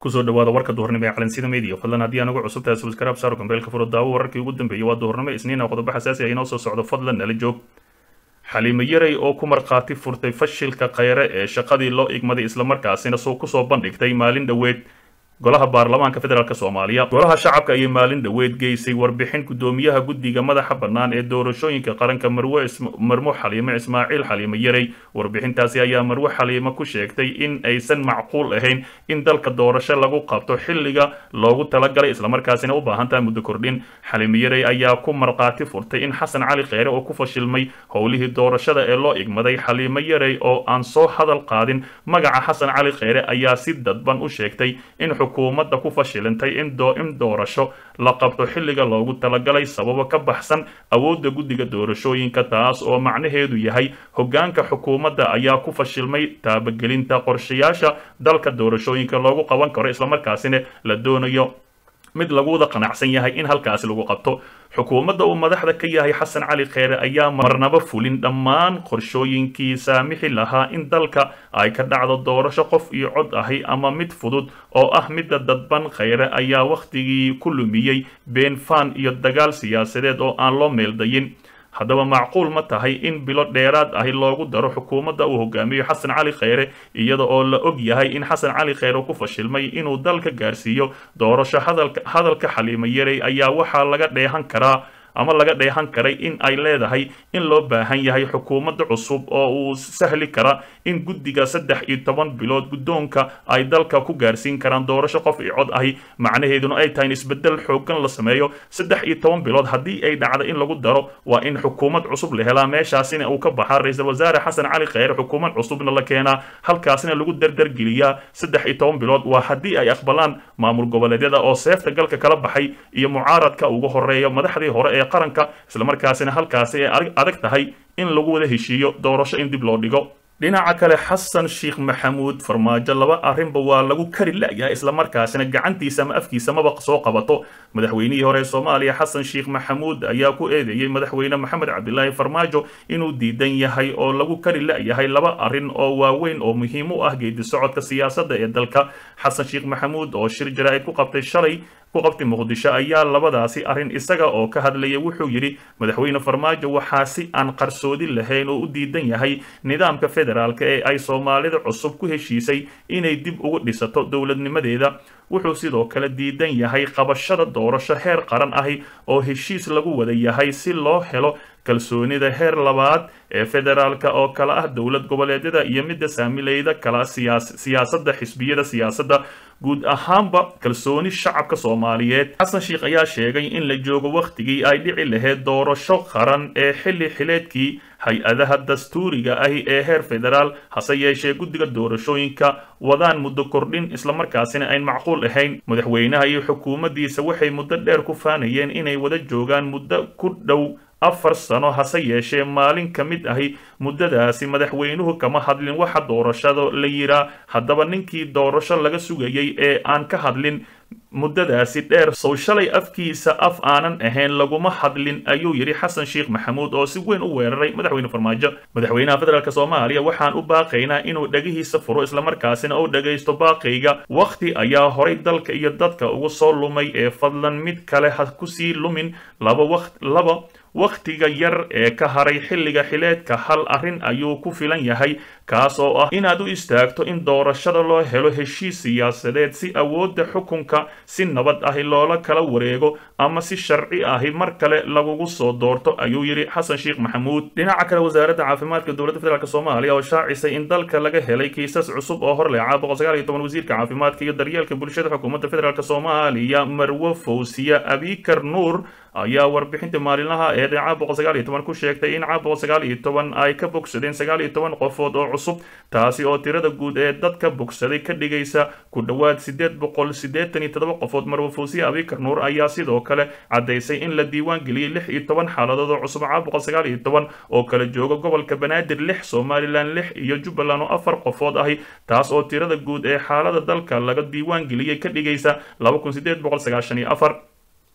kusoo dhawaada warka duhurnimo ee calansida media fadlan haddii aan ugu cusub tahay subscribe saaro gambeelka furo daawo wararkii ugu dambeeyay waa duhurnimo isniina qodobo xasaasi ah inoo soo socdo fadlan nala joog xaliimo yaray oo ku markhaati furtay fashilka khayre ee shaqadii loo igmaday islamarkaasina soo kusoo bandhigtay maalin dhoweed golaha baarlamaanka federaalk soomaaliya golaha shacabka ayay maalin dhoweed geysay warbixin guddoomiyaha guddiga madaxa bannaan ee doorashooyinka qaranka marwe marmo xaliimo ismaaciil xaliimo yaray warbixintaasi ayaa marwe xaliimo ku sheegtay in aysan macquul ahayn in dalka doorasho lagu qabto xilliga loogu talagalay islamarkaasina u baahan tahay muddo kordhin xaliimo yaray ayaa ku markhaati furtay in xasan cali kheyre oo ku fashilmay howlihii doorashada ee loo igmaday xaliimo yaray oo aan soo hadal qaadin magaca xasan cali kheyre ayaa si dadban u sheegtay in xukuumadda ku fashilantay in doorasho la qabto xilliga loogu talagalay sababo ka baxsan awoodda guddiga doorashooyinka taas oo macnaheedu yahay hoggaanka xukuumadda ayaa ku fashilmay taabagelinta qorshayaasha dalka doorashooyinka loogu qaban karo islamarkaasina la doonayo mid lagu wada qanacsan yahay in halkaasi lagu qabto xukuumadda uu madaxda ka yahay xasan cali kheyre ayaa marnaba fulin dhammaan qorshooyinkii saamixi lahaa in dalka ay ka dhacdo doorasho qof iyo cod ahi ama mid fudud oo ah midda dadban kheyre ayaa wakhtigii ku lumiyey been faan iyo dagaal siyaasadeed oo aan loo meeldayin haddaba macquul ma tahay in bilo dheeraad ahi loogu daro xukuumadda uu hogaamiyo xasan cali kheyre iyada oo la og yahay in xasan cali kheyre ku fashilmay inuu dalka gaarsiiyo doorasho hadalka xaliimo yaray ayaa waxaa laga dheehan karaa ama laga dheehan karay in ay leedahay in loo baahan yahay xukuumadda cusub oo uu sahli kara in guddiga saddex iyo toban bilood guddoonka ay dalka ku gaarsiin karaan doorasho qof iyo cod ahi macnaheeduna ay tahay in isbeddel xooggan la sameeyo saddex iyo toban bilood haddii ay dhacdo in lagu daro waa in xukuumad cusub la helaa meeshaasina uu ka baxaa ra-iisul wasaare xasan cali kheyre xukuumad cusubna la keenaa halkaasina lagu dardargeliyaa saddex iyo toban bilood waa haddii ay aqbalaan maamul goboleedyada oo seefta galka kala baxay iyo mucaaradka ugu horeeya madaxdii hore ee qaranka islamarkaasina halkaasi ay adag tahay in lagu wada heshiiyo doorasho in dib loo dhigo dhinaca kale xasan sheekh maxamuud farmaajo laba arrinba waa lagu kari la'yahay islamarkaasina gacantiisa ama afkiisa maba soo qabato madaxweynihii hore ee soomaaliya xasan sheekh maxamuud ayaa ku eedeeyey madaxweyne maxamed cabdilaahi farmaajo inuu diidan yahay oo lagu kari la'yahay laba arrin oo waaweyn oo muhiim u ah geedi socodka siyaasadda ee dalka xasan sheekh maxamuud oo shir jaraa'id ku qabtay shalay ku qabtay muqdisho ayaa labadaasi arrin isaga oo ka hadlaya wuxuu yidhi madaxweyne farmaajo waxaa si aan qarsoodi lahayn oo u diidan yahay nidaamka federaalka ee ay soomaalida cusub ku heshiisay inay dib ugu dhisato dowladnimadeeda wuxuu sidoo kale diidan yahay qabashada doorasho heer qaran ahi oo heshiis lagu wada yahay si loo helo kalsoonida heer labaad ee federaalka oo kala ah dowlad goboleedyada iyo midda saamileyda kala siyaasadda xisbiyada siyaasadda guud ahaanba kalsooni shacabka soomaaliyeed xasan sheekh ayaa sheegay in la joogo wakhtigii ay dhici lahayd doorasho qaran ee xilli xileedkii hay-adaha dastuuriga ahi ee heer federaal hase yeeshee guddiga doorashooyinka wadaan muddo kordhin islamarkaasina ayn macquul ahayn madaxweynaha iyo xukuumaddiisa waxay muddo dheer ku faanayeen inay wada joogaan muddo ku dhow afar sano hase yeeshee maalin ka mid ahi muddadaasi madaxweynuhu kama hadlin waxa doorashada la yiraa haddaba ninkii doorasho laga sugayay ee aan ka hadlin muddadaasi dheer sow shalay afkiisa af aanan ahayn laguma hadlin ayuu yidhi xasan sheekh maxamuud oo si weyn u weeraray madaxweyne farmaajo madaxweynaha federaalk soomaaliya waxaan u baaqaynaa inuu dhegihiisa furo islamarkaasina uu dhagaysto baaqayga wakhti ayaa horay dalka iyo dadka ugu soo lumay ee fadlan mid kale ha kusii lumin laba waqt laba wakhtiga yar ee ka haray xilliga xileedka hal arrin ayuu ku filan yahay kaas oo ah inaad u istaagto in doorashada loo helo heshiis siyaasadeed si awoodda xukunka si nabad ahi loola kala wareego ama si sharci ahi mar kale lagugu soo doorto ayuu yidhi xasan sheekh maxamuud dhinaca kale wasaaradda caafimaadka dowladda federaalk soomaaliya oo shaacisay in dalka laga helay kiisas cusub oo horleeca wasiirka caafimaadka iyo daryeelka bulshada xukuumadda federaalk soomaaliya marwo fawsiya abikar nuur ayaa warbixinta maalinlaha ee dhinaca boqol sagaal iyo toban ku sheegtay in ca boqol sagaal iyo toban ay ka bogsadeen sagaal iyo toban qofood oo cusub taasi oo tirada guud ee dadka bogsaday ka dhigaysa ku dhowaad sideed boqol siddeetan iyo toddoba qofood marwo fawsiya abikar nuur ayaa sidoo kale caddaysay in la diiwaan geliyey lix iyo toban xaaladood oo cusub ca boqol sagaal iyo toban oo kala jooga gobolka banaadir lix somalilan lix iyo jubbaland oo afar qofood ahi taas oo tirada guud ee xaalada dalka laga diiwaan geliyey ka dhigaysa laba kun sideed boqol sagaashan iyo afar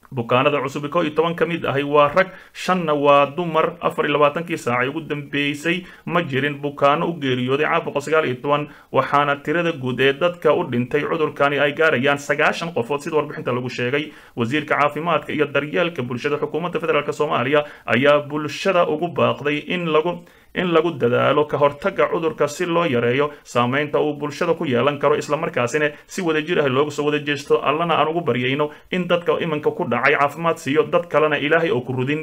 bukaanada cusub koo iyo toban ka mid ahi waa rag shanna waa dumar afar iyo labaatankii saacay ugu dambeysay ma jirin bukaano u geeriyooday caabuqa sagaal iyo toban waxaana tirada guud ee dadka u dhintay cudurkani ay gaarayaan sagaashan qofood sida warbixinta lagu sheegay wasiirka caafimaadka iyo daryeelka bulshada xukuumadda federaalk soomaaliya ayaa bulshada ugu baaqday in lagu in lagu dadaalo ka hortagga cudurka si loo yareeyo saameynta uu bulshada ku yeelan karo islamarkaasina si wadajir ah looga soo wada jeesto allana aan ugu baryayno in dadka iminka ku dhacay caafimaad siiyo dad kalena ilaahay oo ku rudin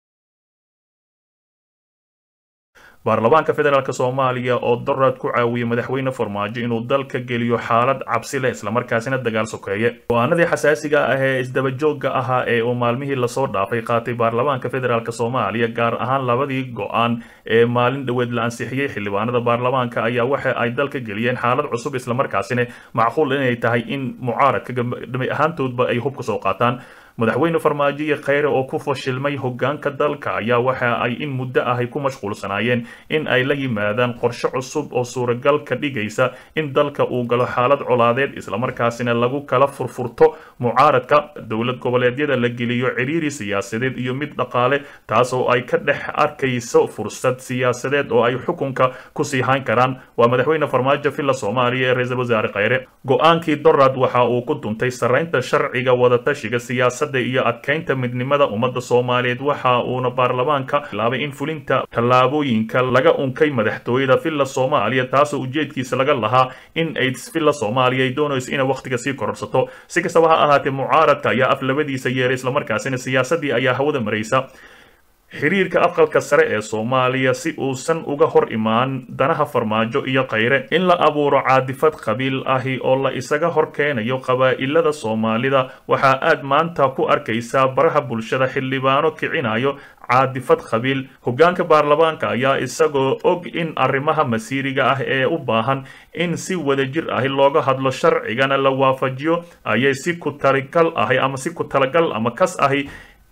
baarlamaanka federaalk soomaaliya oo doraad ku caawiyey madaxweyne farmaajo inuu dalka geliyo xaalad cabsi leh islamarkaasina dagaal sokeeye go-aanadii xasaasiga ah ee isdabajoogga ahaa ee uu maalmihii lasoo dhaafay qaatay baarlamaanka federaalk soomaaliya gaar ahaan labadii go-aan ee maalin dhoweed la ansixiyey xildhibaanada baarlamaanka ayaa waxa ay dalka geliyeen xaalad cusub islamarkaasina macquul inay tahay in mucaaradka dhami ahaantoodba ay hub ka soo qaataan madaxweyne farmaajo iyo kheyre oo ku fashilmay hogaanka dalka ayaa waxa ay in muddo ahay ku mashquulsanaayeen in ay la yimaadaan qorshe cusub oo suuragal ka dhigaysa in dalka uu galo xaalad colaadeed islamarkaasina lagu kala furfurto mucaaradka dowlad goboleedyada la geliyo ciriiri siyaasadeed iyo mid dhaqaale taas oo ay ka dhex arkayso fursad siyaasadeed oo ay xukunka kusii hayn karaan waa madaxweyne farmaajo villa soomaaliya ee ra-iisul wasaare kheyre go-aankii dorad waxa uu ku duntay sarreynta sharciga wadatashiga siyaasada iyo adkeynta midnimada ummadda soomaaliyeed waxa uuna baarlamaanka bilaabay in fulinta tallaabooyinka laga unkay madaxtooyada villa soomaaliya taasoo ujeedkiisa laga lahaa in ay villa soomaaliya ay doonayso inay wakhtiga sii kororsato si kastaba ha ahaatee mucaaradka ayaa af labadiisa yeeray islamarkaasina siyaasadii ayaa hawada maraysa xiriirka aqalka sare ee soomaaliya si uusan uga hor imaan danaha farmaajo iyo kheyre in la abuuro caadifad qabiil ahi oo la isaga hor keenayo qabaa'ilada soomaalida waxaa aad maanta ku arkaysaa baraha bulshada xildhibaano kicinayo caadifad qabiil hogaanka baarlamaanka ayaa isagoo og in arrimaha masiiriga ah ee u baahan in si wadajir ahi looga hadlo sharcigana la waafajiyo ayay si ku taligal ahi ama si ku talagal ama kas ahi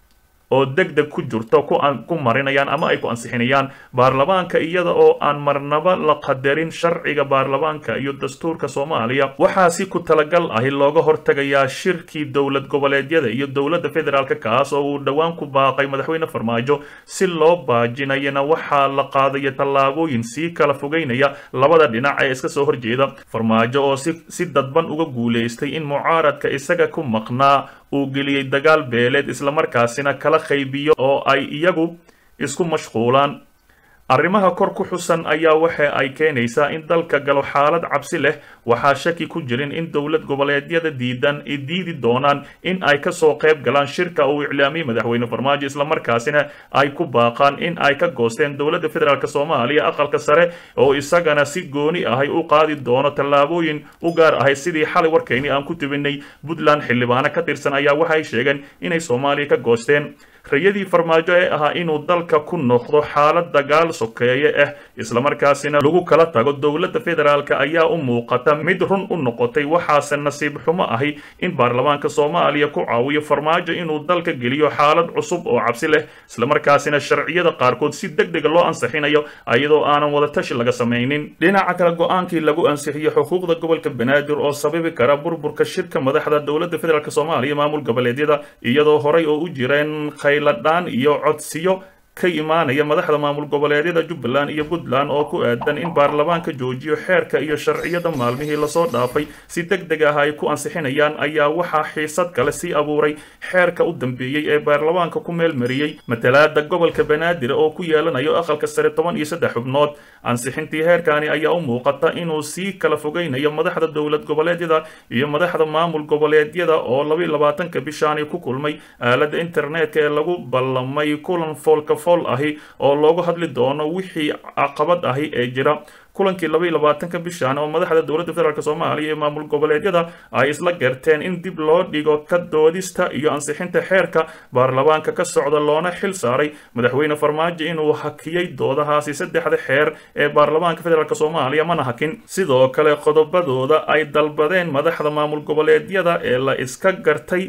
oo deg deg ku jirto ku marinayaan ama ay ku ansixinayaan baarlamaanka iyada oo aan marnaba la qadarin sharciga baarlamaanka iyo dastuurka soomaaliya waxaa si ku talagal ahi looga hortagayaa shirkii dowlad goboleedyada iyo dowladda federaalk kaas oo uu dhowaan ku baaqay madaxweyne farmaajo si loo baajinayana waxaa la qaadaya tallaabooyin sii kala fogeynaya labada dhinac ee iska soo horjeeda farmaajo oo si dadban uga guulaystay in mucaaradka isaga ku maqnaa uu geliyey dagaal beeleed islamarkaasina kala qaybiyo oo ay iyagu isku mashquulaan arrimaha kor ku xusan ayaa waxa ay keenaysaa in dalka galo xaalad cabsi leh waxaa shaki ku jirin in dowlad goboleedyada diidan diidi doonaan in ay kasoo qayb galaan shirka uu iclaamiyey madaxweyne farmaajo islamarkaasina ay ku baaqaan in ay ka goosteen dowladda federaalk soomaaliya aqalka sare oo isagana si gooni ahay u qaadi doono tallaabooyin u gaar ahay sidii xalay warkayni aan ku tibinay puntland xildhibaano ka tirsan ayaa waxay sheegeen inay soomaaliya ka goosteen rayadii farmaajo ee ahaa inuu dalka ku noqdo xaalad dagaal sokeeye ah islamarkaasina lagu kala tago dowladda federaalk ayaa u muuqata mid run u noqotay waxaase nasiib xumo ahi in baarlamaanka soomaaliya ku caawiyo farmaajo inuu dalka geliyo xaalad cusub oo cabsi leh islamarkaasina sharciyada qaarkood si deg dega loo ansixinayo iyadoo aanan wadatashi laga samaynin dhinaca kale go-aankii lagu ansixiyo xuquuqda gobolka banaadir oo sababi kara burburka shirka madaxda dowladda federaalk soomaaliya maamul goboleedyada iyadoo horay oo u jireen khayladhaan iyo codsiyo ka imaanaya madaxda maamul goboleedyada jubbaland iyo puntland oo ku aadan in baarlamaanka joojiyo xeerka iyo sharciyada maalmihii lasoo dhaafay si deg deg ah ay ku ansixinayaan ayaa waxaa xiisad kale sii abuuray xeerka u dambeeyey ee baarlamaanka ku meelmariyey matalaada gobolka banaadir oo ku yeelanayo aqalka sare toban iyo saddex xubnood ansixintii heerkani ayaa u muuqata inuu sii kala fogeynayo madaxda dowlad goboleedyada iyo madaxda maamul goboleedyada oo labayo labaatanka bishaani ku kulmay aalada internetka ee lagu ballamay kulan foolka fool ahi oo loogu hadli doono wixii caqabad ahi ee jira kulankii labaiyo labaatanka bishan oo madaxda dowladda federaalk soomaaliya ee maamul goboleedyada ay isla garteen in dib loo dhigo ka doodista iyo ansixinta xeerka baarlamaanka ka socda loona xil saaray madaxweyne farmaajo inuu hakiyey doodahaasi saddexda xeer ee baarlamaanka federaalk soomaaliya mana hakin sidoo kale qodobadooda ay dalbadeen madaxda maamul goboleedyada ee la iska gartay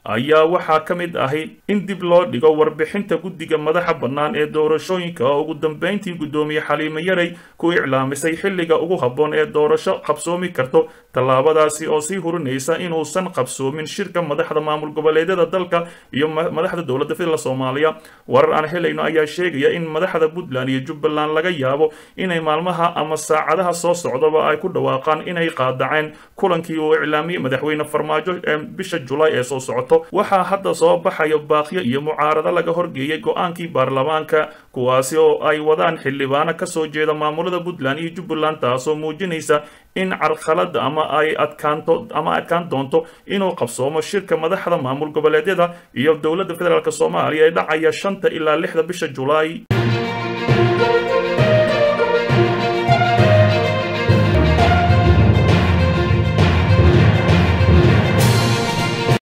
ayaa waxaa ka mid ahi in dib loo dhigo warbixinta guddiga madaxa bannaan ee doorashooyinka oo ugu dambeyntii guddoomiye xaliimo yarey ku iclaamisay xilliga ugu habboon ee doorasho qabsoomi karto tallaabadaasi oo sii hurinaysa inuusan qabsoomin shirka madaxda maamul goboleedyada dalka iyo madaxda dowladda federal soomaaliya warar aan helayno ayaa sheegaya in madaxda puntland iyo jubbaland laga yaabo inay maalmaha ama saacadaha soo socdaba ay ku dhawaaqaan inay qaadaceen kulankii uu iclaamiyey madaxweyne farmaajo ee bisha julaay ee soo socoto waxaa hadda soo baxaya baaqyo iyo mucaarado laga horgeeyay go-aankii baarlamaanka kuwaasi oo ay wadaan xildhibaano kasoo jeeda maamulada puntland iyo jubbaland taasoo muujinaysa in carqalada ama ay adkaanto ama adkaan doonto inuu qabsoomo shirka madaxda maamul goboleedyada iyo dowladda federaalk soomaaliya ee dhacaya shanta ilaa lixda bisha julaay